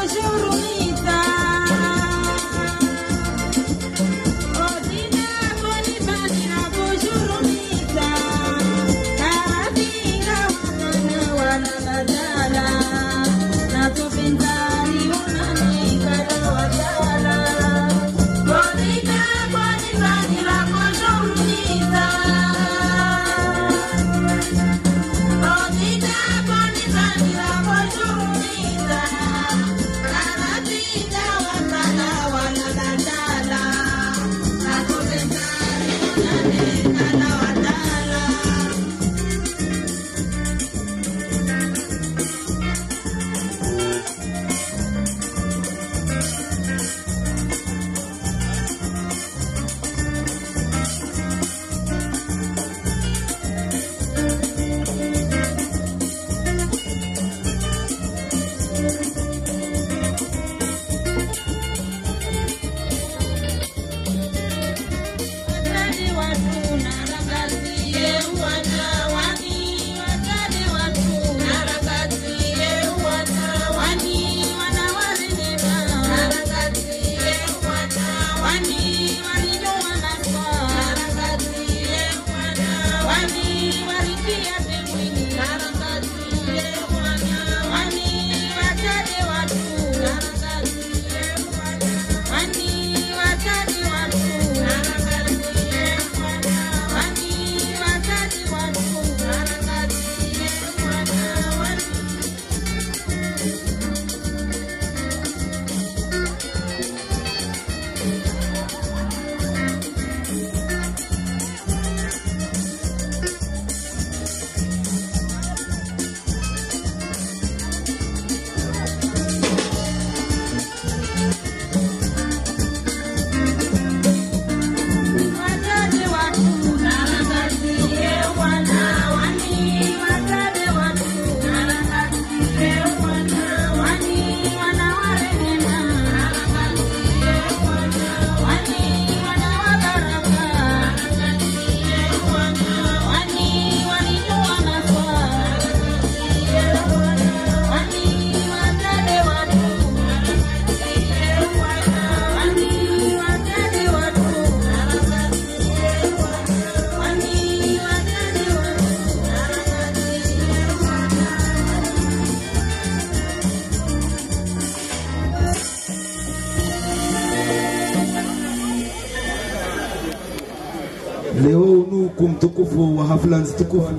leo unuku mtukufu wa hafla nzitukufu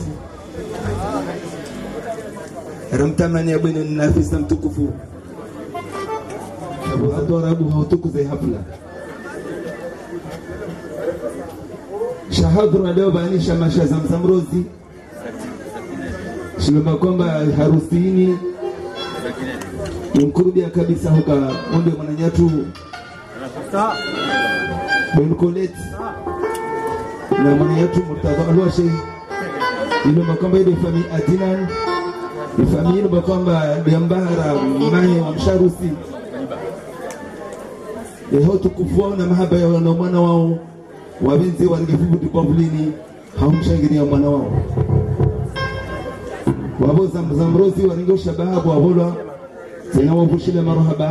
ramtamani ya bwene na afisa mtukufu sabu hadorabu hautukuze hafla shahadhura leo baanisha masha zamzamrozi shilomba kwamba harusini imkurubia kabisa huka onde mwananyatu benkoleti na mwananyatu murtadha alwashe ilomba kwamba ile fami adinan ifami ilomba kwamba yambahara maye wa msharusi eho tukufu wao na mahaba ya wana mwana wao wabenzi wangefubuti kwa vulini haumshangilia mwana wao wabo zamrozi waringo shabaha bwavolwa tena wavushile marhaba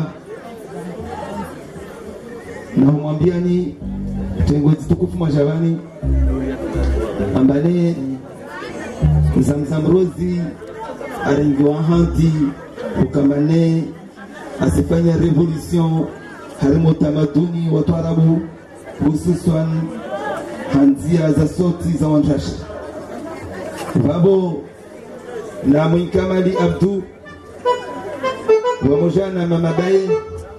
na humwambiani tengwezi tukufu majabani ambane zamzamrozi aringiwa hanti ukamane asifanya revolution harimo tamaduni watu arabu hususan hanzia za soti za wantashi vabo na mwinkamali abdu pamoja na mama baye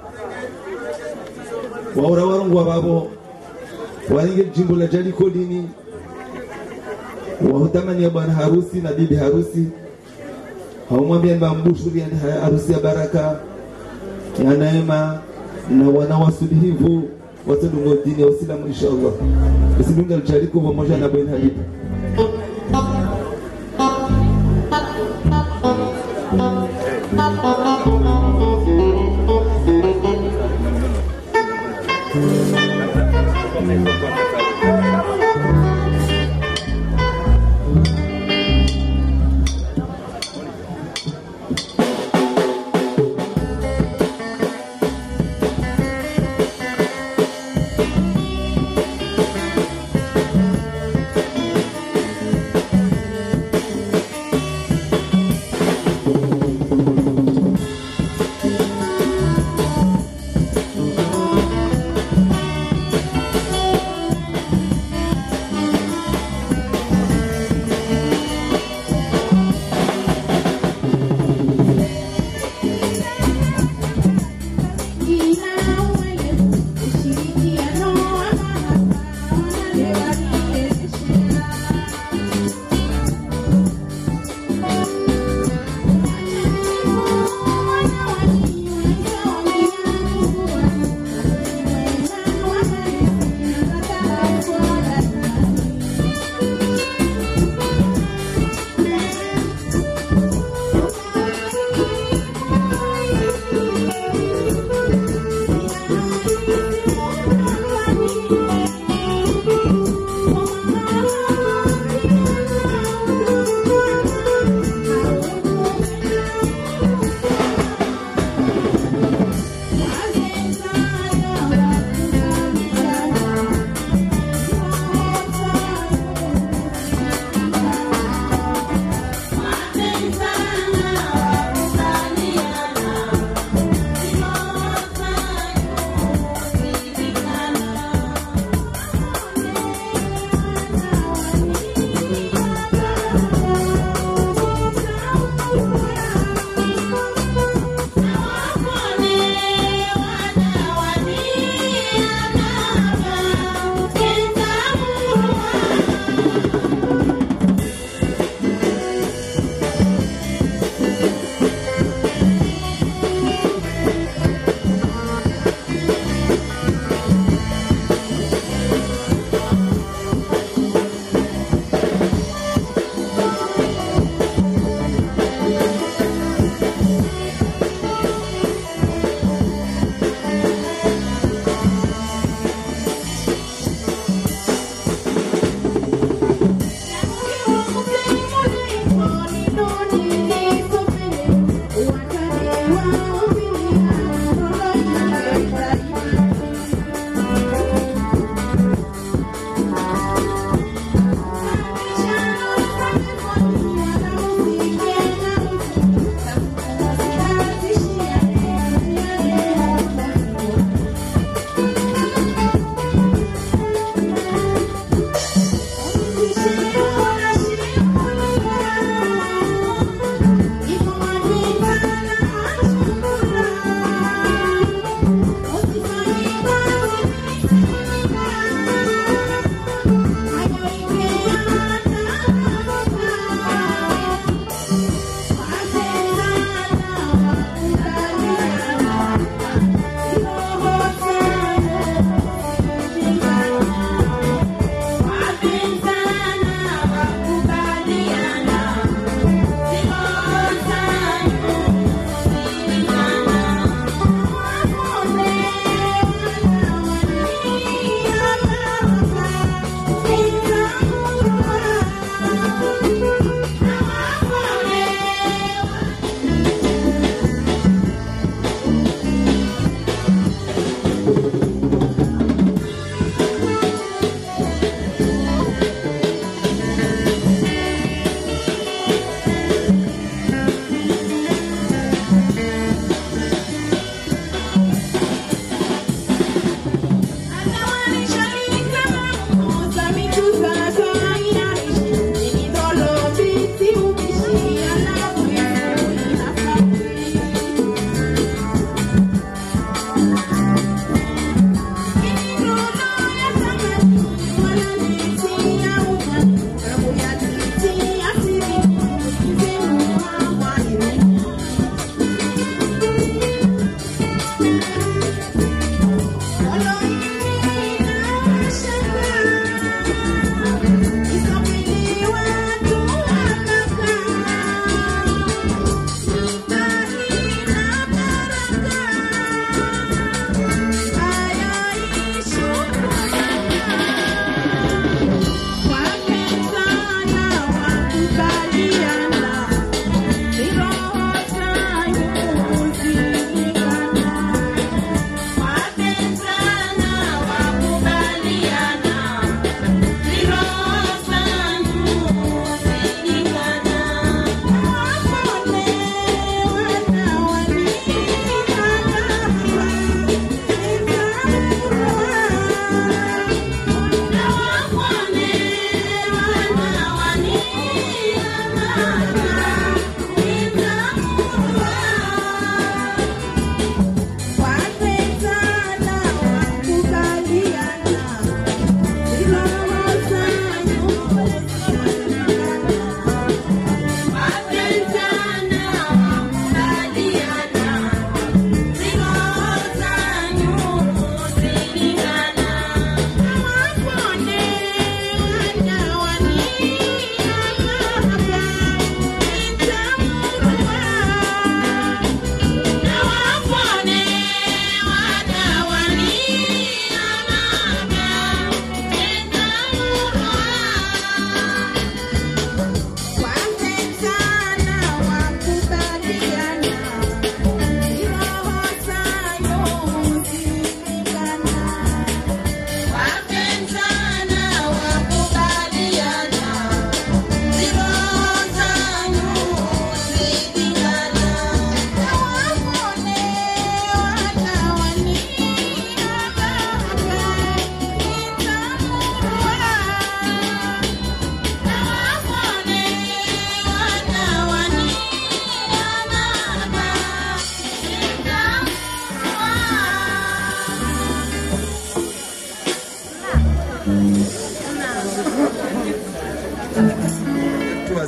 waura warungwa vavo waringe jimbo la jaliko dini wahutamani ya bwana harusi na bibi harusi haumwambia mbambushuria harusi ya baraka ya neema na wanawasulihivu watadungo dini ya Uislamu inshallah isidunga lichaliko pamoja na bwana habibu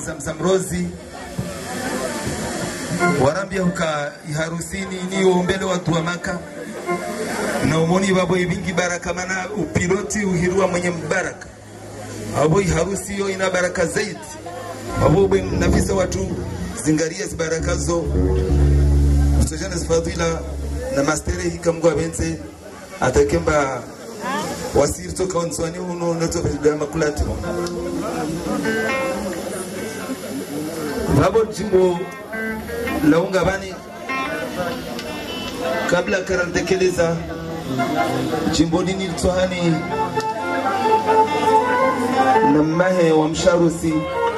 zamzamrozi warambia huka iharusini ni uombele watu wa maka na umoni babo ibingi baraka mana upiloti uhirua mwenye mbaraka abo iharusi yo ina baraka zaidi abo bwe nafisa watu zingaria zibaraka zo kusojana zifadhila na mastere hika mgu abenze atakemba wasiri toka onzwani uno noto vya makulati babo jimbo launga bani kabla karantekeleza jimbo nini litohani na mmahe wa msharusi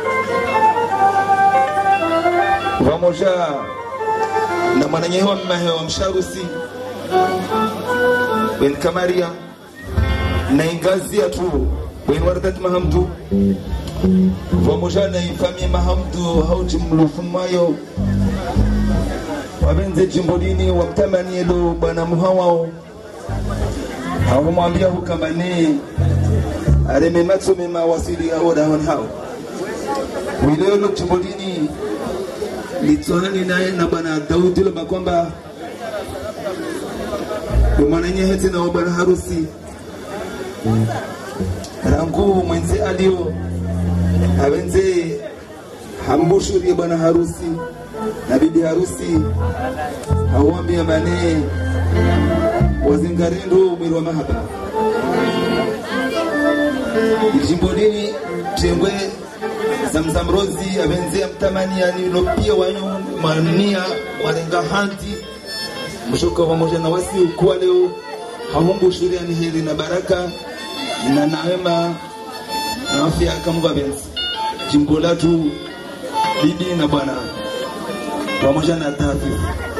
pamoja na mwananyehewa mmahe wa msharusi ben kamaria na ingazia tu ben wardat mahamdu pamoja na ifami mahamdu hauji mlufumayo wabenze jimbodini wamtamanielo bwana muhawao hawamwambia hukamane areme matso mema wasili aodahon hao wilelo jimbodini litsohani naye na bwana daudi loma kwamba mwananyehete na bwana harusi rangu mwenze alio abenze hambushurie bwana harusi na bibi harusi hauambia mane wazingarendo mwiri wa mahaba ijimbodini tengwe zamzamrozi abenze mtamaniani lopia wanyu mania warenga hanti mshoka pamoja na wasi ukuwa leo hahumbushuriani heri na baraka na naema na afya kamungu abenzi jimbo latu bibi na bwana pamoja na tafi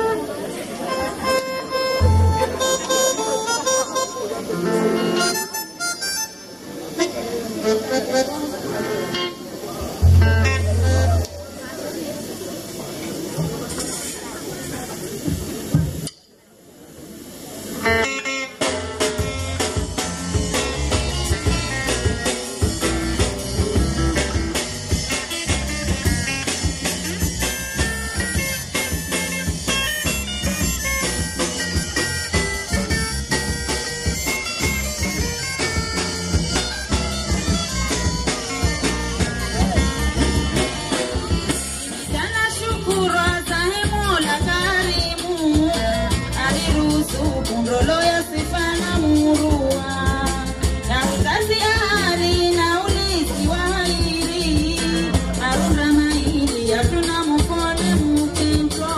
Sana shukuru azahe Mola karimu aliruhusu kundolo ya sifa na murua na uzazi ari na ulizi wa hairi marunda maili yatuna mukone mukento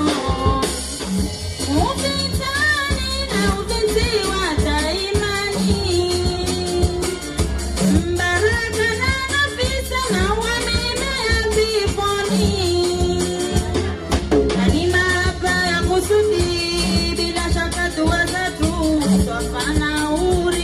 mukitani na uvizi wa taimani Mbaraka na nafisa na wamemea peponi. Na ni maapa ya kusudi, bila shaka dua zetu twafana uri.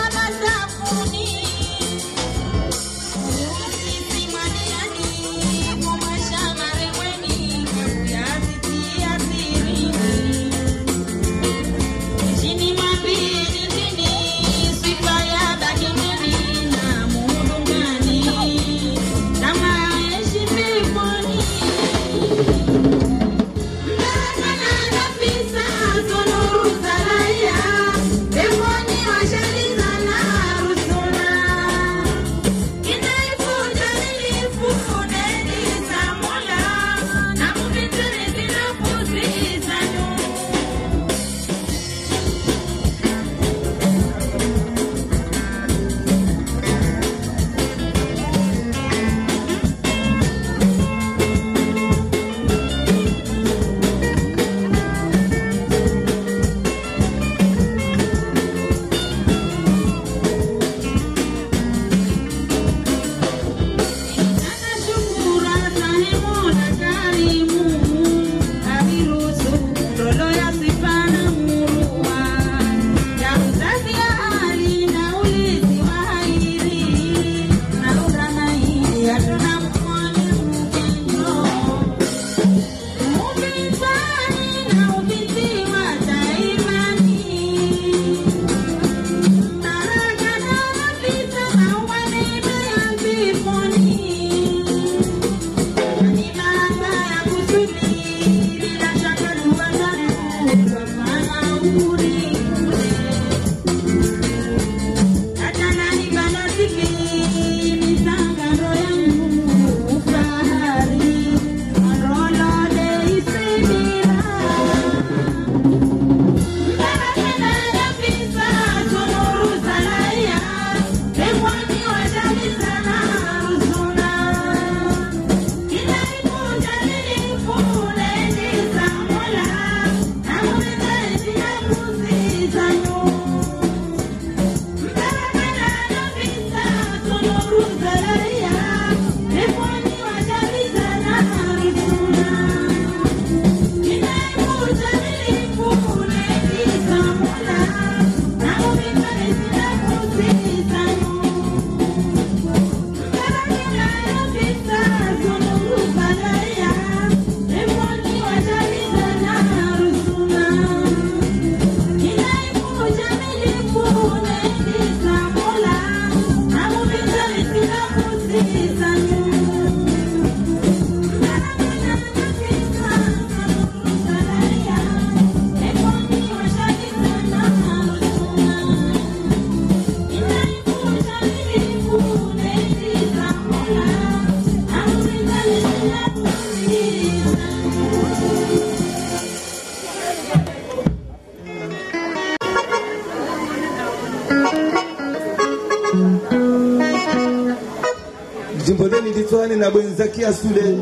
jimbo leni litwani na bwenzakia sule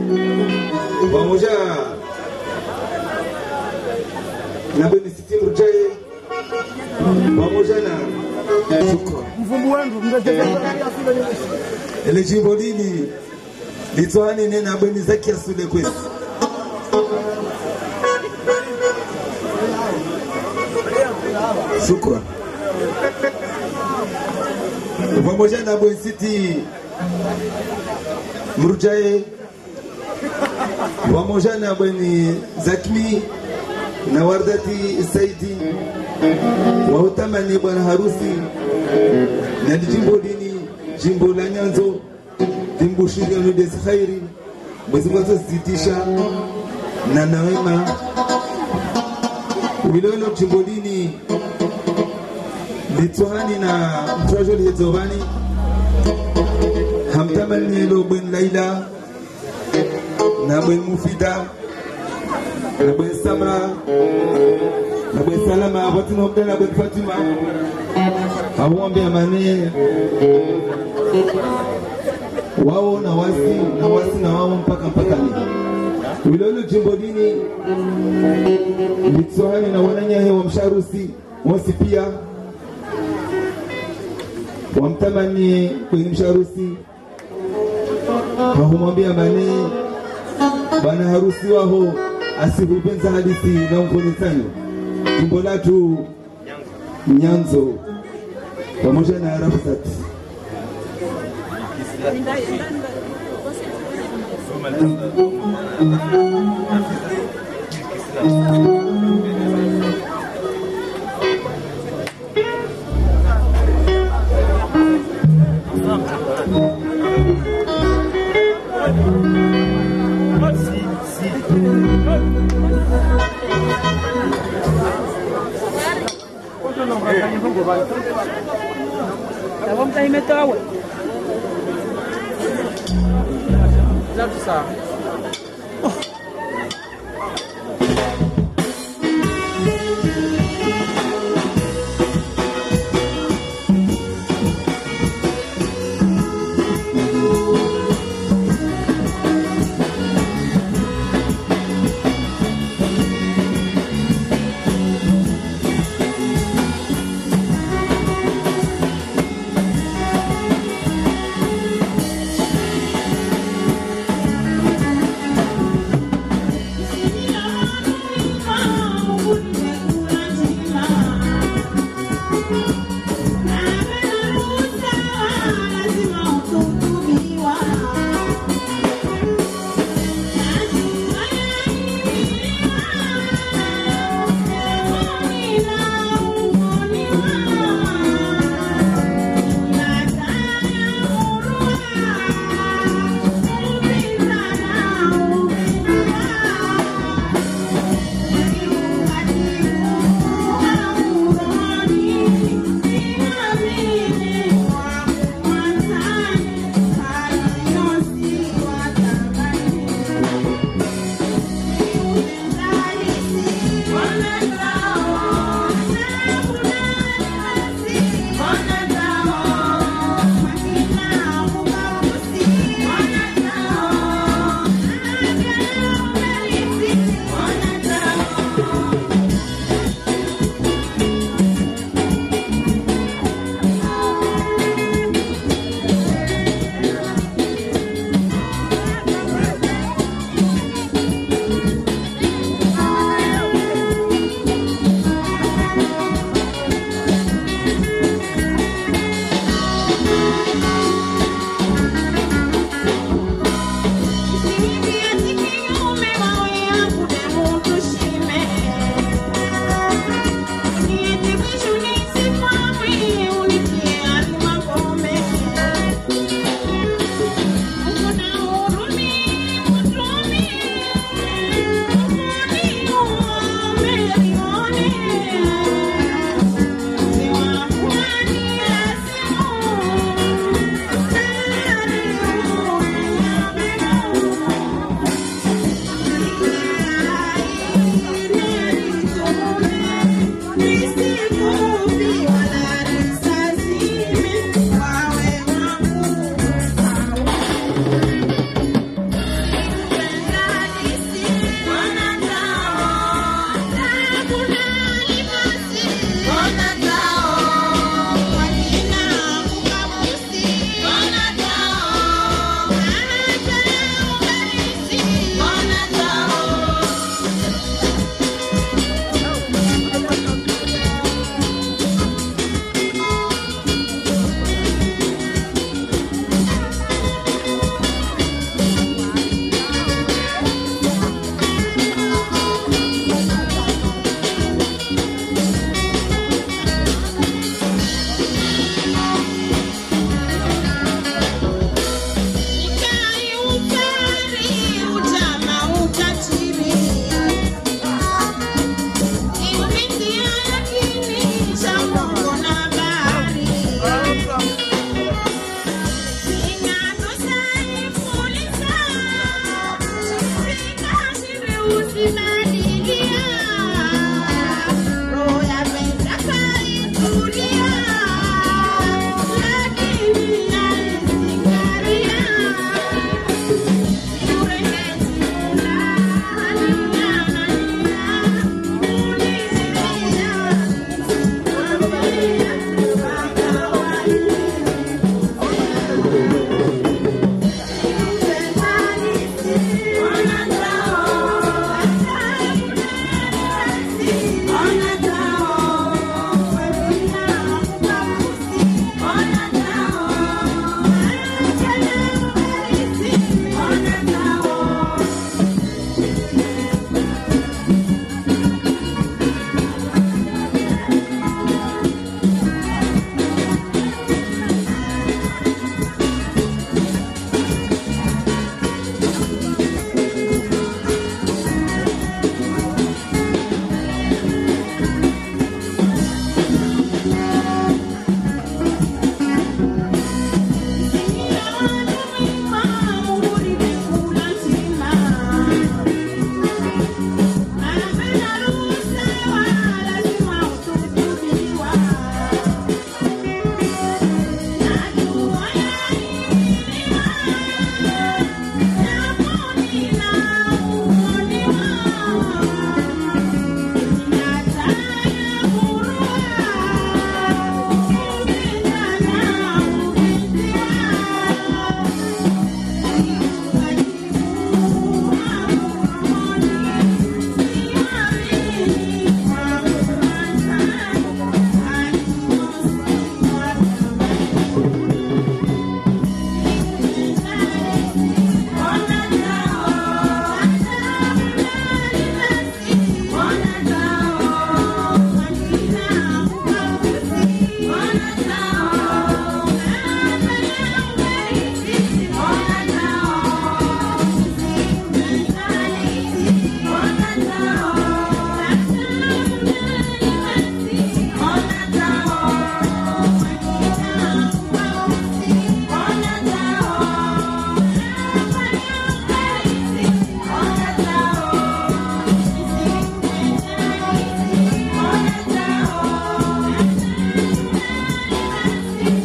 pamoja na bweni sitimu jaye pamoja na shukran mvumbu wendu mrejeea ele jimbo lili litwani nena bweni zakia sule kwesi shukran pamoja na bweni siti mrujae pamoja na bweni zakmi na wardati saidi wautamani bwana harusi na jimbo dini jimbo la nyanzo dimbushiriano desi khairi mwezi mwanzo zitisha na nawema wilolo jimbo dini litwani na mtwajo liedzovani hamtamanielo bwen laila na bwen mufida na bwen samra na bwen salama watinobda na bwen fatima awombe amane wao na wasi na wasi na wao mpaka mpakani wilolo jimbo dini litsohani na wananyahe wa msharusi mosi pia wamtamani kwenye msharusi kahumwambia mane bwana harusi waho asihupenza hadisi na mkonisano jimbo latu nyanzo pamoja na Arafat. Vamos aí meter água. Já tu sabe. Thank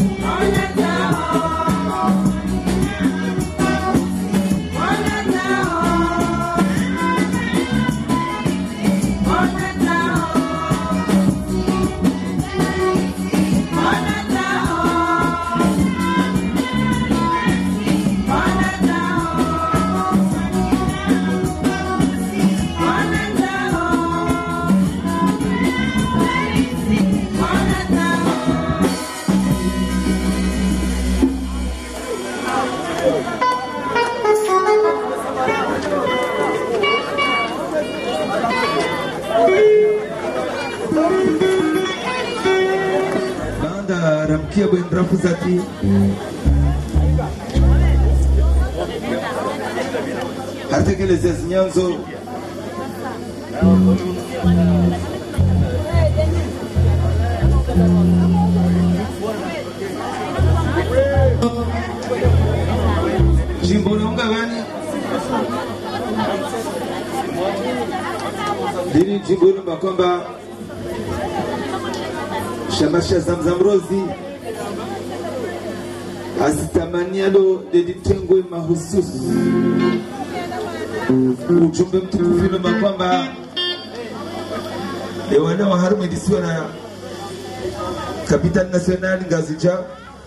banda ramkia bwen rafu zati hatekeleze zinyanzo jimbo naunga gani lili jimbo lomba kwamba shamasha zamzam rozi asitamanialo lilitengwe mahususi ujumbe mtukufu inoma kwamba ewana wa harumu edisiwa na capital national ngazija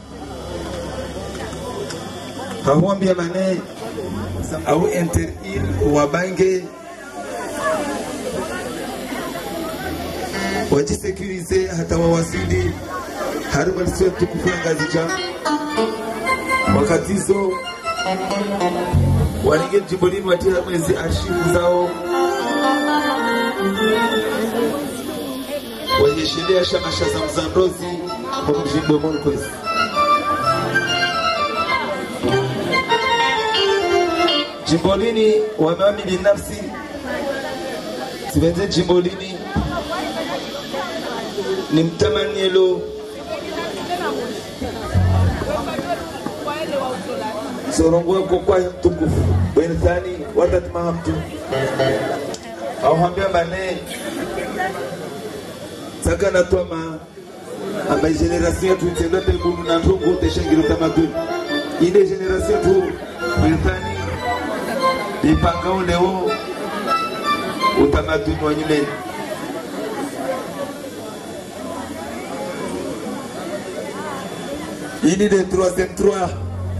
hahuambia mane au inter il wabange wajisekurize hata wawasili harumu edisiwa tukufu ya ngazija wakati hizo walinge jimbolini watia mwezi arshivu zao wanyeshelea shamasha za mzandozi kwa mjimbo monkwezi jimbolini wamami binafsi sivenze jimbolini ni mtamanielo sorongwe kokwa mtukufu bwenthani watatimaha mtu auhambia mane saka natwama amba generation yetu itendote bunu na ntungu teshengiro tamaduni inde generation yetu bwenthani ipangao leo utamaduni wa nyumeni ini de troisième trois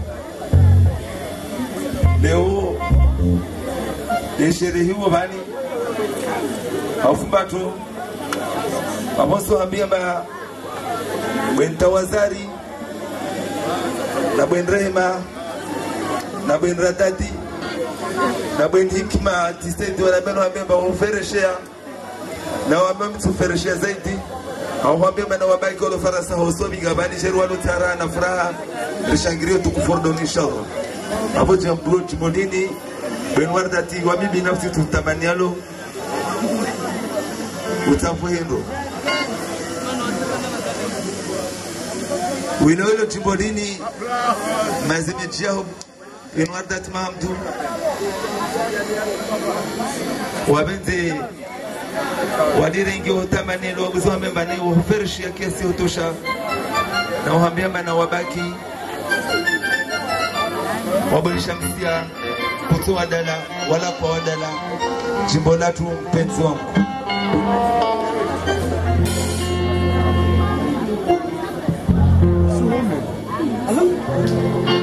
leo yesherehiwa vani aufumbato vamosohambia ba bwentawazari na bwenrehema na bwenradadi na bwen hikima tisendi wanabenohambia ba ufereshea na wamba mtufereshea zaidi auhambia bana wabaki walo farasa hosobiga bani sheru walo tara na furaha rishangirio tukufordoni inshallah hapo jambo jimodini benwardati wa mimi binafsi tutamanialo utafuhendo wilolo jimbodini mazimejiaho benwardati mahamdu wabenze wadirengi utamanilo wabuziwamembane wahuferishia kiasi hutosha na uhambia mana wabaki waboresha msia kutoa dala wala kwa wadala jimbo latu mpenzi wangu Hello?